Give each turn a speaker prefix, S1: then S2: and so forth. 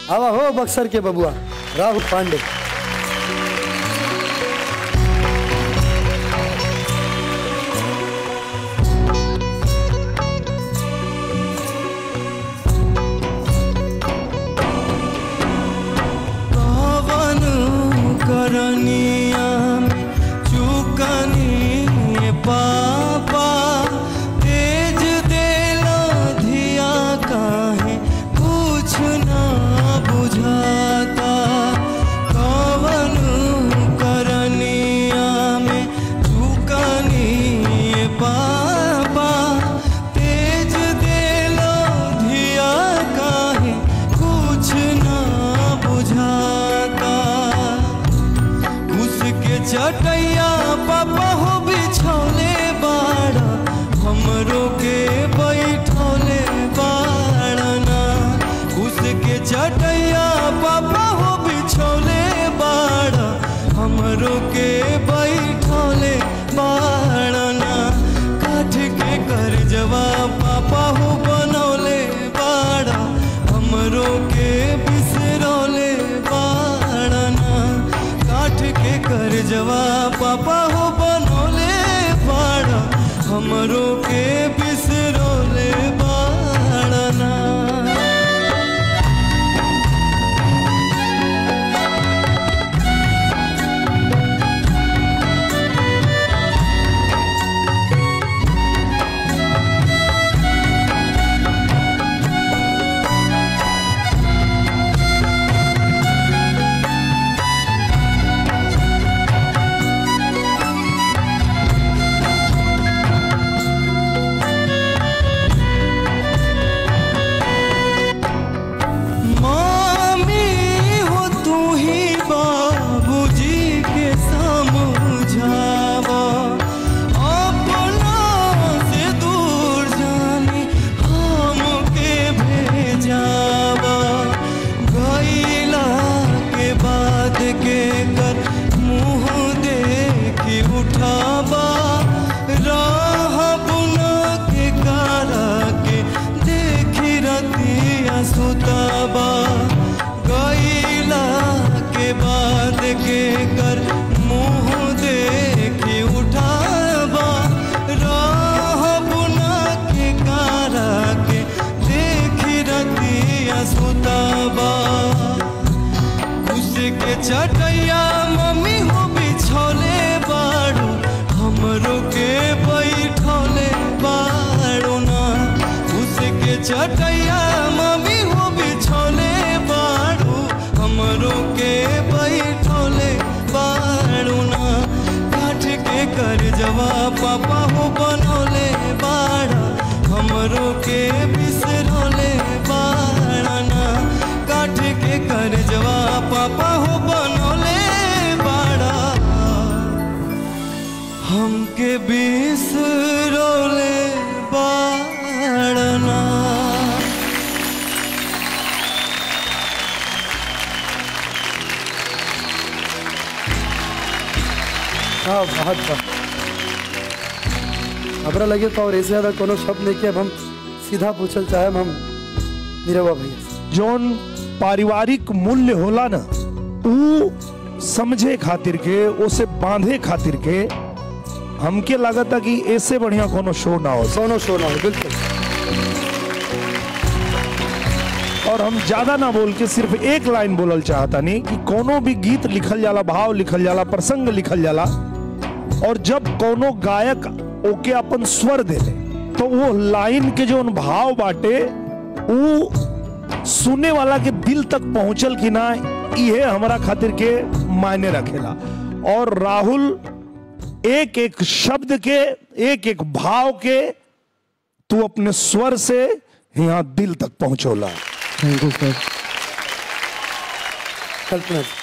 S1: आवा हो बक्सर के बबुआ राहुल पांडे
S2: पवन करनिया में चुकनी पापा तेज देला धिया काहे कुछ ना बुझाता पवन करनिया में चुकनी पापा तेज देला धिया काहे कुछ ना बुझाता उसके चटैया पापा हो बिछौले बाड़ा हमरो के बैठौले बाड़ना उसके चटैया पापा हो बिछौले बाड़ा हमरो के बैठौले बाड़ना काठ के कर जवा पापा हो बनौले बाड़ा हमरो के बिसरौले बाड़ना काठ के कर जवा पापा हो बनौले बाड़ा हमरो के बिसरौले बाड़ना मामी हो तू ही बाबूजी के समझावा अपना से दूर जाने हमके भेजावा गईला के बाद के कर मुंह देखी उठावा राह बुना के कारा के देखी रतिया सुताबा गईला के बाद के कर मुंह देखी उठाबा राह बुना के कारा के देखी रतिया सुताबा उसके चटैया मम्मी हो बिछौले बाड़ू हमरो के बैठौले बाड़ू ना उसके चटैया मम्मी हो बिछौले बाड़ू हमरो के बैठौले बाड़ू ना काठ के कर जवा पापा हो बनौले बाड़ा हमरो के बिसरौले बाड़ा ना काठ के कर जवा पापा हो बनौले बाड़ा हमके बिसरौले बाड़ना
S1: हाँ बहुत बहुत हमरा लगे तो और ऐसे ज्यादा कोनो शब्द नहीं कि अब हम सीधा पूछल चाहे हम नीरवा भैया से।
S3: जौन पारिवारिक मूल्य होला ना ऊ समझे खातिर के उसे बांधे खातिर के हमके लागता कि ऐसे बढ़िया कोनो शो ना हो
S1: सोनो शो ना हो बिल्कुल
S3: और हम ज्यादा ना बोल के सिर्फ एक लाइन बोलल चाहता नहीं कि कोनो भी गीत लिखल जाला भाव लिखल जाला प्रसंग लिखल जाला और जब कोनो गायक ओके अपन स्वर देले तो वो लाइन के जो भाव बाटे वो सुनने वाला के दिल तक पहुंचल कि ना ये हमारा खातिर के मायने रखेला और राहुल एक एक शब्द के एक एक भाव के तू अपने स्वर से यहाँ दिल तक पहुंचोला
S1: थैंक यू सर कल्पना जी